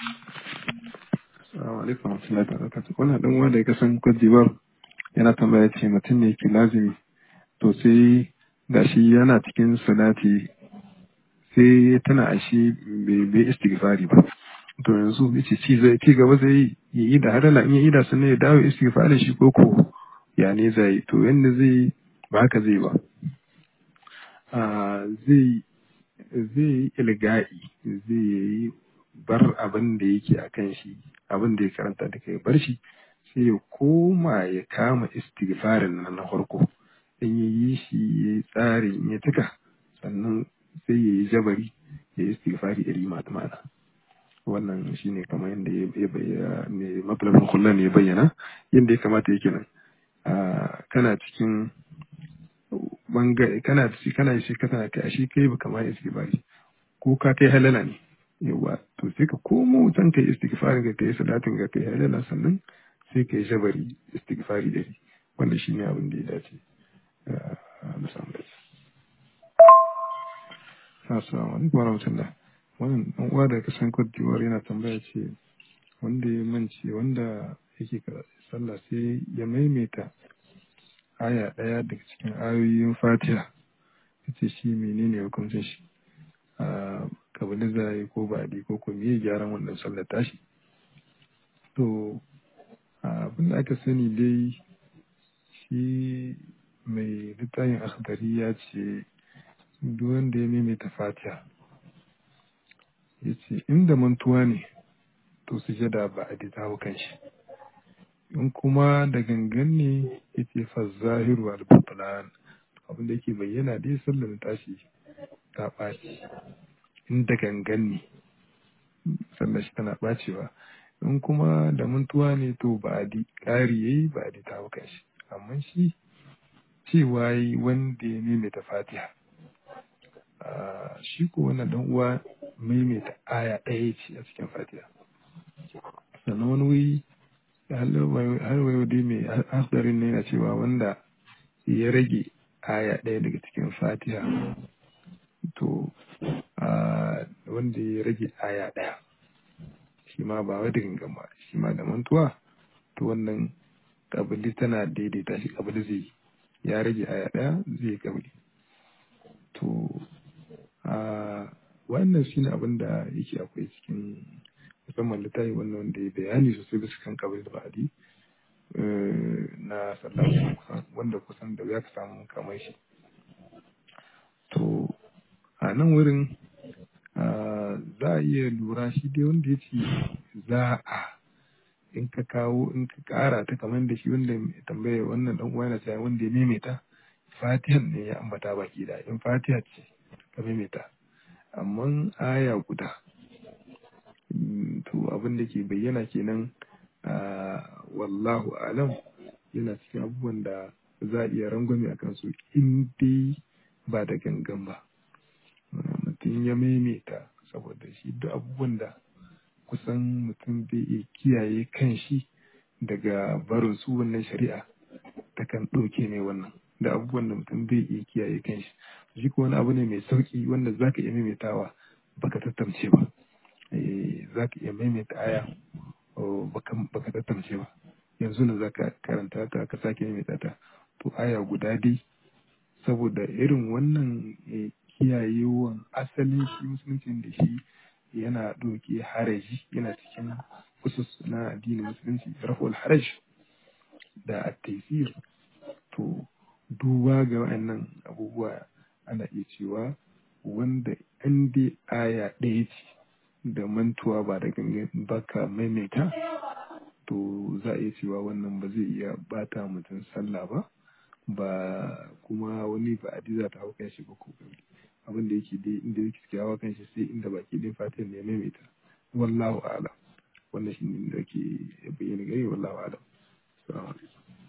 Assalamu alaikum wa rahmatullahi wa barakatuh. Wannan dan uwa da ya kasan Cote d'Ivoire yana tambaya ce mutum ne ke lazimi to sai gashi yana cikin salati sai tana ashe bai bai istighfari ba. To yanzu yace ci zai ci gaba zai yi da hadala in ya yi da sannan ya dawo istighfarin shi ko ko ya ne zai to yanda zai ba haka zai ba. Ah, zai zai yi ilga'i zai yi bar abin da yake a kan shi abin da ya karanta da kai bar shi sai ya koma ya kama istighfarin nan na farko in ya yi shi ya yi tsari in ya tuka sannan sai ya yi jabari ya yi istighfari iri mana wannan shine kamar yadda ya bayyana mai matlabin kullum ya bayyana yadda ya kamata yake nan Ah, kana cikin bangare kana ci kana shi kana kai shi kai baka ma istighfari ko ka kai halala ne yawa to sai ka komo can kai istighfari ga kai salatin ga kai halala sannan sai kai jabari istighfari da shi wanda shi ne abin da ya dace Ah, na samu dace assalamu alaikum wa rahmatullah wannan dan uwa da kasan Cote d'Ivoire yana tambaya ce wanda ya mance wanda yake karatu sallah sai ya maimaita aya ɗaya daga cikin ayoyin fatiha yace shi menene hukuncin shi a kabili zai ko baɗi ko ko me gyaran wannan sallar tashi to abin da aka sani dai shi mai littafin akhdari ya ce duk wanda ya maimaita fatiha ya ce inda mantuwa ne to sujada ba a ta hau kan shi in kuma da gangan ne ya ce fa zahiru al butlan abin da yake bayyana dai sallar tashi ta ɓaci in da gangan ne sallar shi tana ɓacewa in kuma da mantuwa ne to ba a di ƙari yayi ba a di ta hau kan shi amma shi cewa yi wanda ya maimaita fatiha Ah, shi ko wannan dan uwa maimaita aya ɗaya ce a cikin fatiha sannan wani wuri har wayo dai mai asirin ne yana cewa wanda ya rage aya ɗaya daga cikin fatiha to ah, wanda ya rage aya ɗaya shi ma ba wai da gangan ba shi ma da mantuwa to wannan kabili tana daidaita shi kabili zai yi ya rage aya ɗaya zai yi kabili to a wannan shine abin da yake akwai cikin musamman littafi wannan wanda ya bayani sosai bisa kan kabili da ba'adi eh, na sallah kusan wanda kusan da ya ka samu kamar shi to a nan wurin ah, za a iya lura shi dai wanda ya ce za a in ka kawo in ka kara ta kamar da shi wanda ya tambaya wannan dan uwa yana cewa wanda ya maimaita fatihan ne ya ambata baki da in fatiha ce ka maimaita amma aya guda mm, to abin da ke bayyana kenan ah, wallahu alam yana cikin abubuwan da za a iya rangwame a kansu in dai ba da gangan ba Ah, mutum ya maimaita saboda shi duk abubuwan da kusan mutum zai iya kiyaye kan shi daga barin su wannan shari'a ta kan ɗauke ne wannan da abubuwan da mutum zai iya kiyaye kan shi shi ko wani abu ne mai sauki wanda za ka iya maimaitawa baka tattamce ba Eh, za ka iya maimaita aya oh, baka baka tattamce ba yanzu ne za ka karanta ta ka sake maimaita ta to aya guda dai saboda irin wannan eh, kiyayewan asalin shi musuluncin da shi yana ɗauke haraji yana cikin usus na addinin musulunci raful haraj da at-taysir to duba ga waɗannan abubuwa ana iya cewa wanda an dai aya ɗaya ce da mantuwa ba da gangan baka maimaita to za a iya cewa wannan ba zai iya bata mutum sallah ba ba kuma wani ba za ta hau kan shi ba ko gari abin da yake dai inda yake cikin hawa kan shi sai inda baki ɗin fatan ne ya maimaita wallahu a'lam wannan shi ne da ke bayyana gari wallahu a'lam assalamu alaikum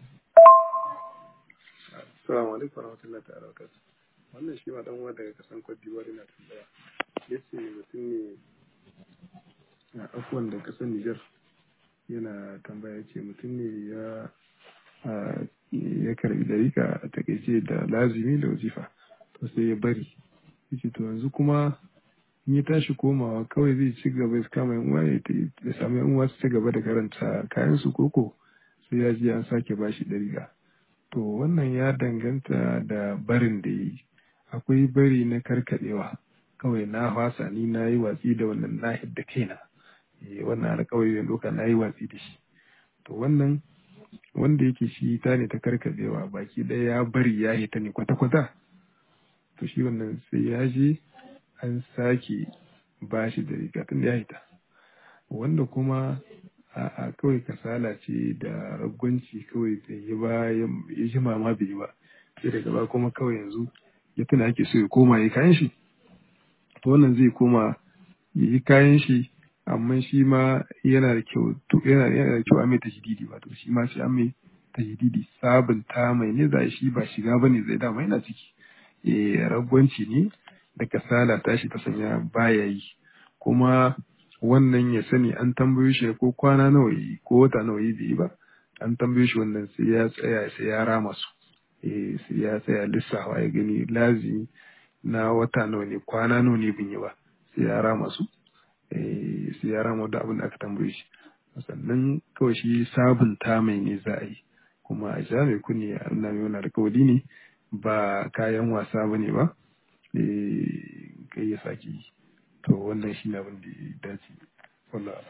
assalamu alaikum warahmatullahi ta'ala wabarakatuh wannan shi ma dan uwa daga kasan Cote d'Ivoire yana tambaya yace mutum ne a afuwan da kasar Niger yana tambaya yace mutum ne ya a, ya karbi dariƙa a takaice da lazimi da wazifa to sai ya bari yace to yanzu kuma in ya tashi komawa kawai zai ci gaba ya kama yan uwa ya ya samu yan uwa su ci gaba da karanta kayan su koko sai ya je an sake bashi ɗariga to wannan ya danganta da barin da ya yi akwai bari na karkaɗewa kawai na fasa ni na yi watsi da wannan na hidda kaina Eh, wannan alƙawari da doka na yi watsi da shi to wannan wanda yake shi ta ne ta karkaɗewa baki ɗaya ya bari ya hita ne kwata-kwata to shi wannan sai ya je an sake ba shi da riga tun da ya hita wanda kuma a kawai kasala ce da ragwanci kawai bai yi ba ya ji mama bai yi ba sai daga ba kuma kawai yanzu ya tuna ake so ya koma ya kayan shi to wannan zai koma ya yi kayan shi amma shi ma yana da kyau to yana yana da kyau a mai tajdidi ba to shi ma sai an mai tajdidi sabunta mai ne za shi ba shiga bane zai dama yana ciki eh ragwanci ne da kasala tashi ta sanya baya yi kuma wannan ya sani an tambayo shi ko kwana nawa yi ko wata nawa yi bai yi ba an tambayo shi wannan sai ya tsaya sai ya rama su eh sai ya tsaya lissafa ya gani lazimi na wata nawa ne kwana nawa ne bin yi ba sai ya rama su eh sai ya rama da abin da aka tambaye shi sannan kawai shi sabunta mai ne za a yi kuma a ja mai kunne a nuna mai wani alkawari ne ba kayan wasa ba ne ba eh kai ya sake yi to wannan shi ne abin da ya dace wallah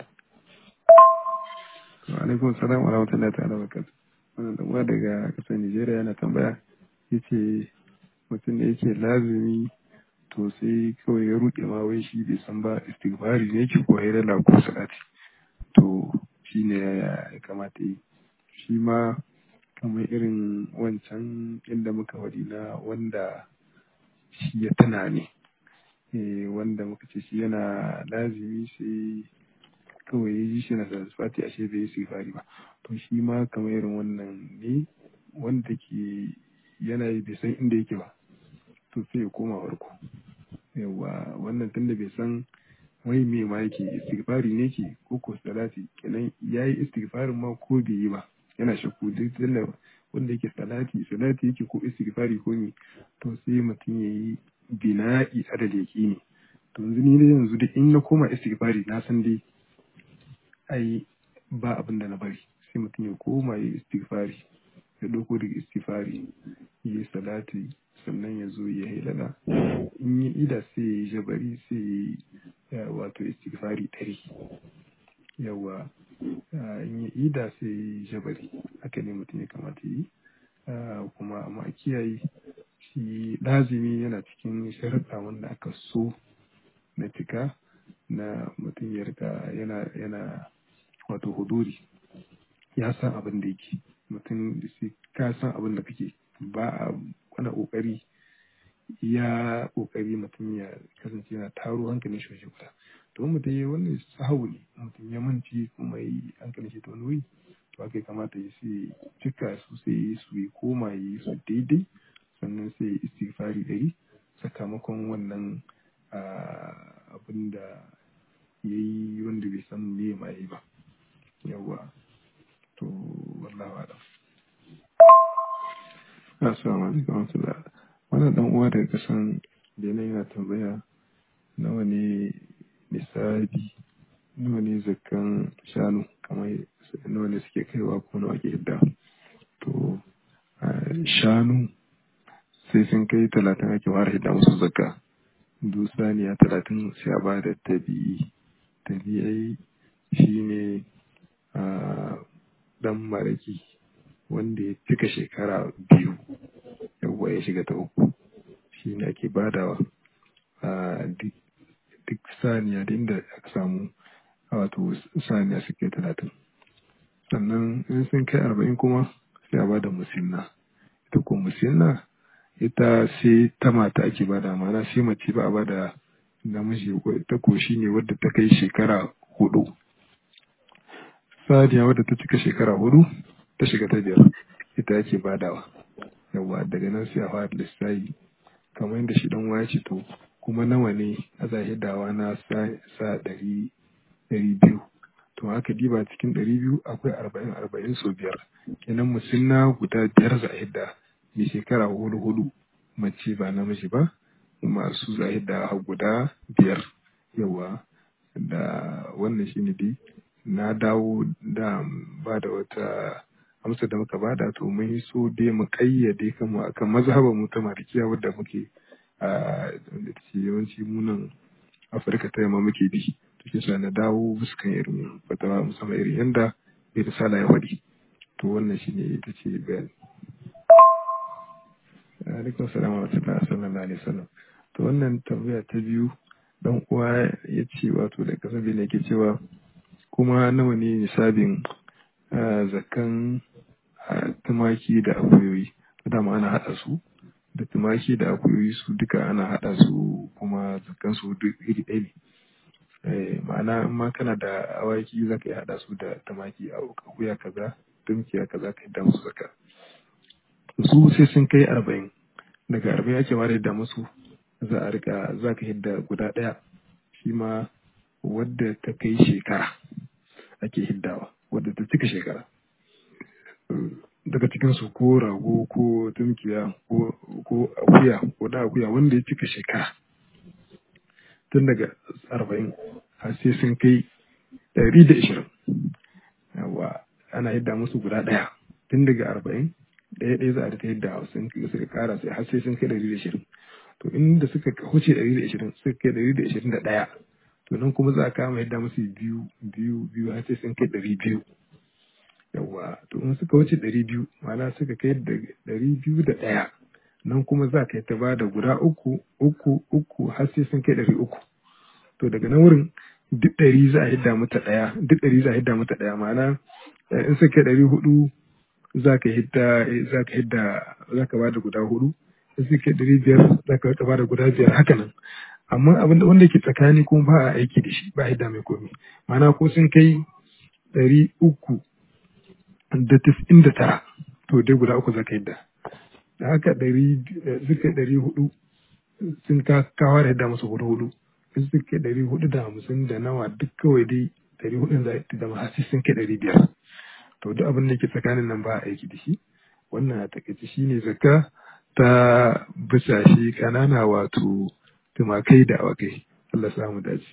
wa alaikum salam wa rahmatullahi ta'ala wa barakatuh wannan dan uwa daga kasar Nigeria yana tambaya yace mutum da yake lazimi to sai kawai ya ruɗe ma wai shi bai san ba istighfari ne yake ko hayrala ko salati to shi ne ya kamata yi shi ma kamar irin wancan inda muka wadi na wanda shi ya tuna ne eh wanda muka ce shi yana lazimi sai kawai ya ji shi na satisfati ashe bai yi istighfari ba to shi ma kamar irin wannan ne wanda ke yana yi bai san inda yake ba to sai ya koma farko yawa wannan tunda bai san wai me ma yake istighfari ne ke ko ko salati kenan yayi istighfarin ma ko bai yi ba yana shakku duk tunda wanda yake salati salati yake ko istighfari ko me to sai mutum yayi bina'i adal yaqini to yanzu ni da yanzu da in na koma istighfari na san dai ai ba abin da na bari sai mutum ya koma yi istighfari ya ɗauko daga istighfari ya yi salati sannan ya zo ya hilala in yi ida sai ya yi jabari sai ya yi wato istighfari ɗari yawa in yi ida sai ya yi jabari haka ne mutum ya kamata yi kuma amma kiyaye shi lazimi yana cikin sharaɗa wanda aka so na cika na mutum ya rika yana yana wato huduri ya san abin da yake mutum sai ka san abin da kake ba a wani kokari ya kokari mutum ya kasance yana taro hankalin shi waje guda to mutum ya wannan sahawu ne mutum ya manci kuma yi hankalin shi ta wani wuri to haka kamata ya sai cika su sai yi su yi koma yi su daidai sannan sai ya istighfari dari sakamakon wannan abin da ya yi wanda bai san me ma yi ba yawa to wallahu alam assalamu alaikum warahmatullah wannan dan uwa daga kasan benin yana tambaya nawa ne nisabi nawa ne zakkan shanu kamar nawa ne suke kaiwa ko nawa ke hidda to shanu sai sun kai talatin ake fara hidda musu zakka dusaniya talatin sai a ba da tabi'i tabi'ai shine dan maraki wanda ya cika shekara biyu yawwa ya shiga ta uku shi ne ake badawa a duk saniya da inda aka samu wato saniya su kai talatin sannan in sun kai arba'in kuma sai a bada musinna ita ko musinna ita sai ta mata ake bada mana sai mace ba a bada namiji ta ko shi ne wadda ta kai shekara hudu saniya wadda ta cika shekara hudu ta shiga ta biyar ita ake badawa yawa daga nan sai a fara lissafi kamar yadda shi dan waya ce to kuma nawa ne a zahidawa na sa ɗari ɗari biyu to haka diba cikin ɗari biyu akwai arba'in arba'in so biyar kenan musinna guda biyar zahida mai shekara hudu hudu mace ba namiji ba masu zahida guda biyar yawa da wannan shine dai na dawo da ba da wata amsa da muka bada to mun yi so dai mu kayyade kama akan mazhabar mu ta malikiya wadda muke a da ce yawanci munan afirka ta yamma muke bi to shi sa na dawo fuskan irin fatawa musamman irin yanda bai risala ya faɗi to wannan shine ita ce bayani alaikum salam wa rahmatullahi sallallahu alaihi wasallam to wannan tambaya ta biyu dan uwa ya ce wato da kasar ne ke cewa kuma nawa ne nisabin zakan tumaki da akuyoyi dama ana haɗa su da tumaki da akuyoyi su duka ana haɗa su kuma zakan su duk iri ɗaya ne ma'ana in ma kana da awaki za ka iya haɗa su da tumaki a akuya kaza tumkiya kaza ka yadda musu zaka su sai sun kai arba'in daga arba'in ake ware da musu za a rika za ka hidda guda ɗaya shi ma wadda ta kai shekara ake hiddawa wadda ta cika shekara daga cikinsu ko rago ko tumkiya ko akuya ko da akuya wanda ya cika shekara tun daga arba'in har sai sun kai ɗari da ishirin yawa ana hidda musu guda ɗaya tun daga arba'in ɗaya ɗaya za a rika hidda sun suka kara sai har sai sun kai ɗari da ishirin to inda suka huce ɗari da ishirin suka kai ɗari da ishirin da ɗaya to nan kuma za a kama yadda musu biyu biyu biyu har sai sun kai ɗari biyu yawa to in suka wuce ɗari biyu ma'ana suka kai ɗari biyu da ɗaya nan kuma za ka yi ta bada guda uku uku uku har sai sun kai ɗari uku to daga nan wurin duk ɗari za a hidda mata ɗaya duk ɗari za a hidda mata ɗaya ma'ana in suka kai ɗari hudu za ka hidda za ka hidda za ka bada guda hudu in suka kai ɗari biyar za ka bada guda biyar haka nan amma abin da wanda ke tsakani kuma ba a aiki da shi ba hidda mai komi ma'ana ko sun kai ɗari uku da tis'in da tara to dai guda uku za ka hidda da haka ɗari suka ɗari hudu sun kawo da yadda musu hudu hudu in suka ɗari hudu da hamsin da nawa duk kawai dai ɗari hudun za a da mahasi sun kai ɗari biyar to duk abin da ke tsakanin nan ba a aiki da shi wannan a takaice shi ne zakka ta bisashe ƙanana wato tumakai da awakai Allah samu dace.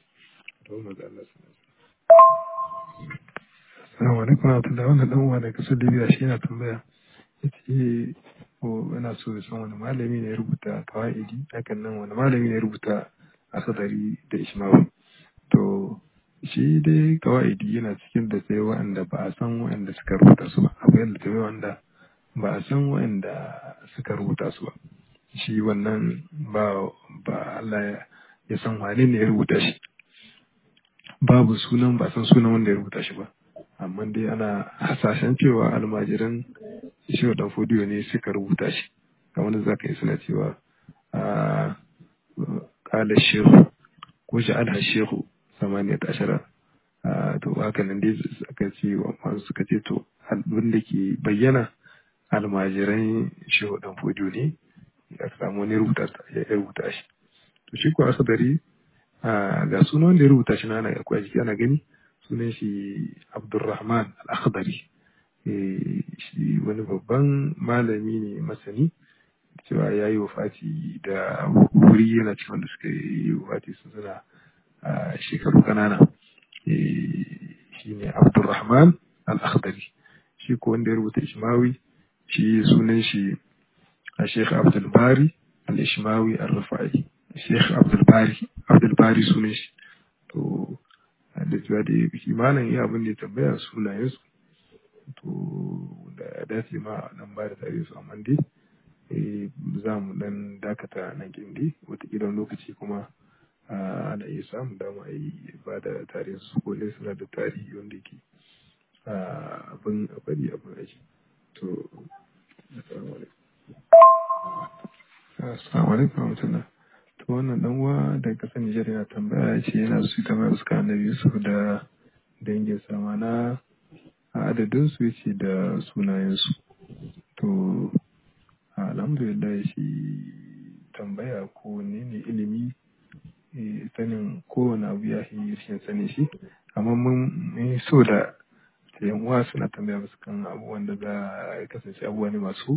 Assalamu alaikum wa rahmatullahi wannan dan uwa daga kasar Libya shi yana tambaya yace ko yana so ya san wani malami ne ya rubuta kawaidi hakan nan wani malami ne ya rubuta asadari da Ishmawi to shi dai kawaidi yana cikin da sai wa'anda ba a san wa'anda suka rubuta su ba akwai da sai wa'anda ba a san wa'anda suka rubuta su ba shi wannan ba ba Allah ya san wane ne ya rubuta shi babu sunan ba san sunan wanda ya rubuta shi ba amma dai ana hasashen cewa almajiran shehu dan fodiyo ne suka rubuta shi kamar da za ka yi suna cewa a kala shehu ko sha'ala shehu samaniya ta ashara to haka nan dai suka ce masu suka ce to abin da ke bayyana almajiran shehu dan fodiyo ne ya samu wani rubuta ya rubuta shi to shi ko asadari ga sunan wanda ya rubuta shi na ana akwai jiki ana gani sunan shi Abdulrahman Al-Akhdari shi wani babban malami ne masani cewa ya yi wafati da wuri yana cikin wanda suka yi wafati su suna shekaru kanana shi ne Abdulrahman Al-Akhdari shi ko wanda ya rubuta Ishmawi shi sunan shi Sheikh Abdul Bari Al-Ishmawi Al-Rufai Sheikh Abdul Bari Abdul Bari sunan shi to da cewa da kimanin iya abin da ya tambaya sunayen su to da ya dace ma nan ba da tare su amma dai za mu dan dakata nan gindi wataƙila lokaci kuma ana iya samun dama a yi ba da tare su ko dai suna da tarihi wanda yake abin a bari abin aiki to assalamu alaikum assalamu alaikum warahmatullahi to wannan dan uwa daga kasar Nijar yana tambaya ya ce yana su tambaya su kan Annabi Yusuf da dangin sama na adadin su yace da sunayen su to alhamdulillah shi tambaya ko ne ne ilimi sanin kowane abu ya yi rashin sanin shi amma mun so da yan uwa suna tambaya musu kan abubuwan da za a kasance abubuwa ne masu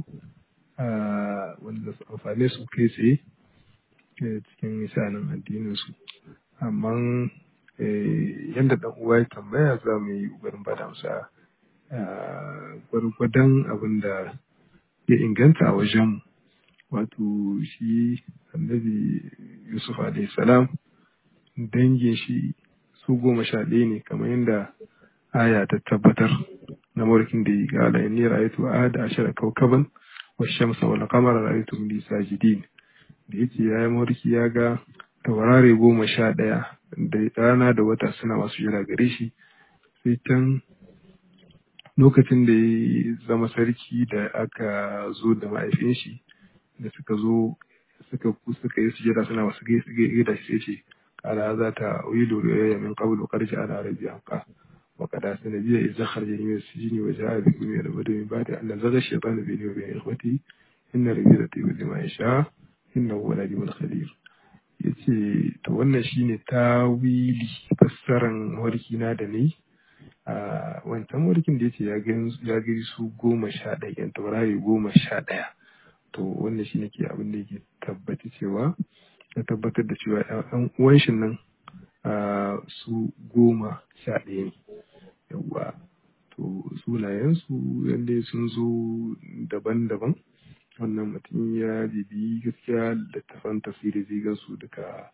wanda su amfane su kai tsaye cikin misalin addinin su amma yadda ɗan uwa ya tambaya za mu yi ƙoƙarin ba da amsa gwargwadon abin da ya inganta a wajenmu wato shi annabi yusuf alayhi salam dangin shi su goma sha ɗaya ne kamar yadda aya ta tabbatar na mulkin da ya gala inni ra'aytu ahada ashara kawkaban wa shamsa wal qamara ra'aytu li sajidin da yace yayi mulki ya ga taurare goma sha ɗaya da rana da wata suna masu jira gare shi sai can lokacin da ya zama sarki da aka zo da mahaifin shi da suka zo suka suka yi sujada suna masu gaida shi sai ce قال هذا تأويل رؤيا من قبل وقد جعل ربي حقا وقد أحسن بي إذا خرج من السجن وجاء بكم من البدو من بعد أن نزغ الشيطان بيني وبين إخوتي إن ربي لطيف لما يشاء إنه هو العليم الخبير yace to wannan shine tawili fassaran warki na da ni a wancan warkin da yace ya gani ya gani su goma sha ɗaya yan taurari goma sha ɗaya to wannan shine ke abin da yake tabbata cewa ya tabbatar da cewa ‘yan uwan shi nan su goma sha ɗaya ne yawwa to sunayensu yadda sun zo daban-daban wannan mutum ya bibi gaskiya littafan tafsiri zai ga su duka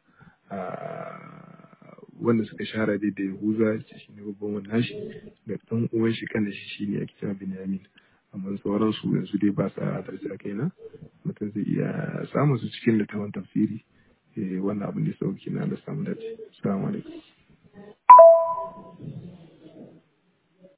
wanda suka shara dai da yahuza shi ne babban wannan shi da ɗan uwan shi kan da shi shine ake cewa binyamin amma sauran su yanzu dai ba sa hadarci a kaina mutum zai iya samun su cikin littafan tafsiri wannan abin da sauki na da samu dace assalamu alaikum